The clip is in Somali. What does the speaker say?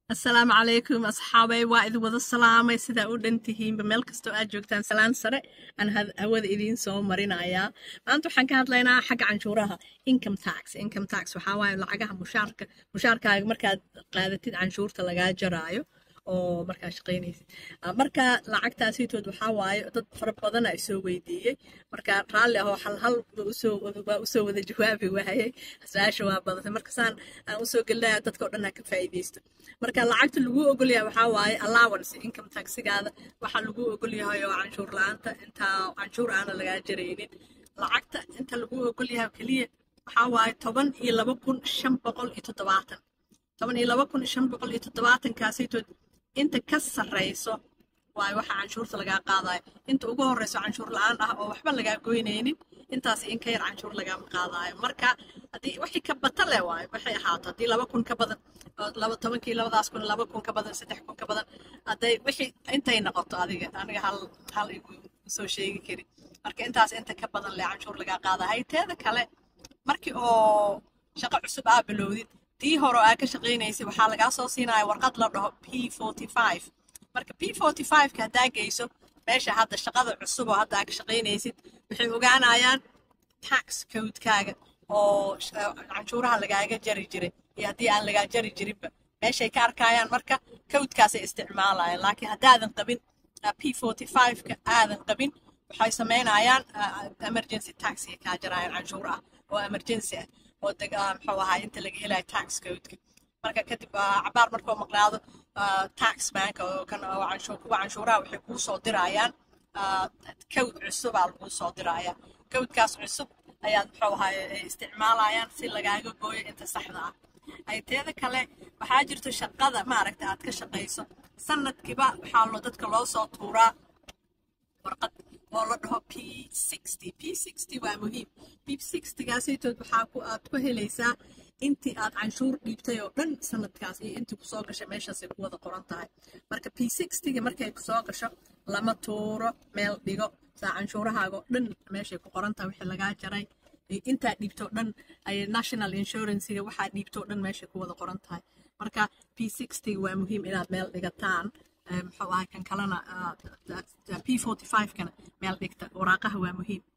asalaamu calaykum asxaabay waa idin wada salaamay sidaa u dhan tihiinba meel kastoo aad joogtaan salaan sare aan hawada idiin soo marinayaa maanta waxaan ka hadlaynaa xagga canshuuraha income tax income tax waxaa waaye lacagaha mushaarka mushaarkaaga markaad qaadatid canshuurta lagaa jaraayo oo markaa shaqaynaysid marka lacagtaasitood waxaa waaye dad fara badan ay soo weydiiyey marka raalli ahoo hal hal waa usoo wada jawaabi waayey su-aasha waa badatay markasaan aan usoo gelinaya dadka o dhan ha ka faa'iidaysto marka lacagta lagu ogolyahay waxaa waaye allowance income taxigaada waxaa lagu ogolyahay oo canshuur la-aanta intaa canshuur aana lagaa jaraynin lacagta inta lagu ogolyahay keliya waxaa waaye toban iyo laba kun shan boqol iyo toddobaatan toban iyo laba kun shan boqol iyo toddobaatankaasitood inta ka sarrayso waayo waxa canshuurta lagaa qaadayo inta ugu horreyso canshuur la-aan ah oo waxba lagaa goynaynin intaas in ka yar canshuur lagama qaadayo marka haddii wixii ka bata leh waayo waxay ahaato haddii laba kun ka badan laba tobankii labadaas kun laba kun ka badan saddex kun ka badan hadday wixii intay noqoto adiga aniga hal hal igu soo sheegi karin marka intaas inta ka badan leh canshuur lagaa qaada hayteeda kale markii oo shaqo cusub aa bilowdid tii hore oo aa ka shaqaynaysay waxaa lagaa soo siinaya warqad la dhaho p forty five marka p forty fiveka haddaa geyso meesha hadda shaqada cusub oo hadda aa ka shaqaynaysid waxay ogaanayaan tax codekaaga oo canshuuraha lagaaga jari jiray iyo haddii aan lagaa jari jirinba meeshay ka arkayaan marka codekaasay isticmaalayaan laakiin haddaadan qabin p forty fiveka aadan qabin waxay samaynayaan emergency taxi kaa jarayaan canshuur ah oo emergency ah oo muxuu ahaa inta laga helayo tax codeka marka kadib cabaar markuu maqnaado tax bank oo kan kuwa canshuuraha waxay kuu soo dirayaan code cusubaa laguu soo diraya codekaas cusub ayaad muxuu ahaa isticmaalayaan si lagaaga gooyo inta saxda ah ayteeda kale waxaa jirto shaqada maaragta aad ka shaqayso sanadkiiba waxaa lo dadka loo soo tuuraa warqad oo la dhaho p sixty p sixty waa muhiim p sixtygaasaytood waxaa ku aad ku helaysaa intii aad canshuur dhiibtay oo dhan sanadkaas iyo intii kusoo gashay meeshaasay ku wada qoran tahay marka p sixtyga markay kusoo gasho lama tuuro meel dhigo saa canshuurahaaga oo dhan meeshay ku qoran tahay wixii lagaa jaray intaa dhiibto dhan ay national insurancega waxaa dhiibto dhan meeshay ku wada qoran tahay marka p sixtyga waa muhiim inaad meel dhigataan muxuu ahay kan kalena p forty fivekana meel dhigta waraaqaha waa muhiim